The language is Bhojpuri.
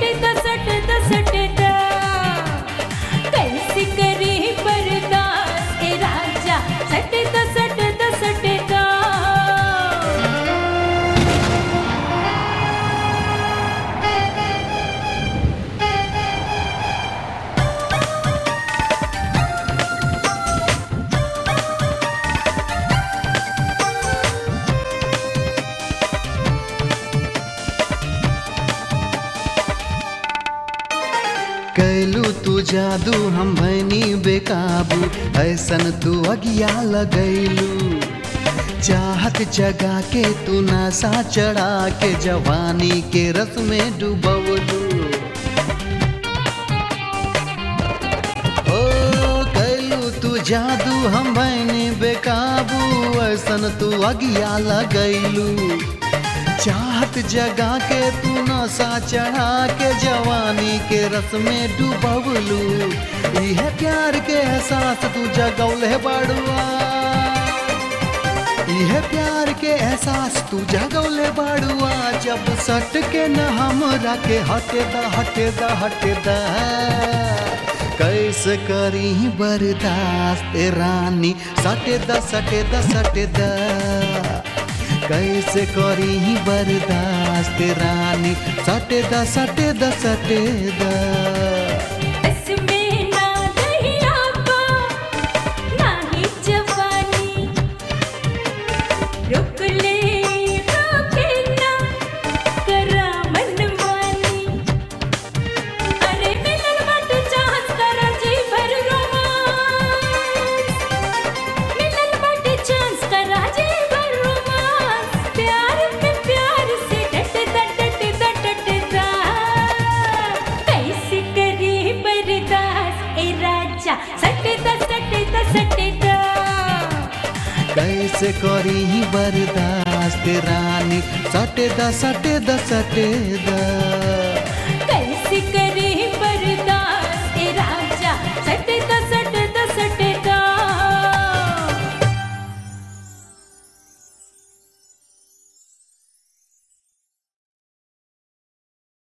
सटदा सटदा सटदा कैसी करी बर्दाश्त ए राजा सटदा सटदा सटदा कैलू तू जादू हम भैनी बेकाबू ऐसन तू अगिया लगैलू चाहत जगा के तू नशा चढ़ा के जवानी के रस में डूबवलू ओ कैलू तू जादू हम भैनी बेकाबू ऐसन तू अगिया लगैलू चाहत जगा के तू नशा चढ़ा के जवानी के रस में डूबवलू इहे प्यार के एहसास तू जगौले बाड़ुआ इहे प्यार के एहसास तू जगौले बाड़ुआ जब सट के न हमरा के हटे दा हटे दा हटे दा कैसे करी बर्दाश्त ए रानी सटे दा सटे दा सटे दा कैसे करी बर्दाश्त रानी सटे दा सटे दा सटे दा इसमें ना दहिया पा ना ही जवानी रुक ले रोके ना करा मनमानी अरे मिलन बट चाहत करा जी भर रोमांस मिलन बट चांस करा जी भर रोमांस प्यार में प्यार से डट दा डट दा डट दा कैसे करी बर्दाश्त ए राजा सटदा सटदा सटदा कैसे करी बर्दाश्त रानी सटे दा सटे दा सटे दा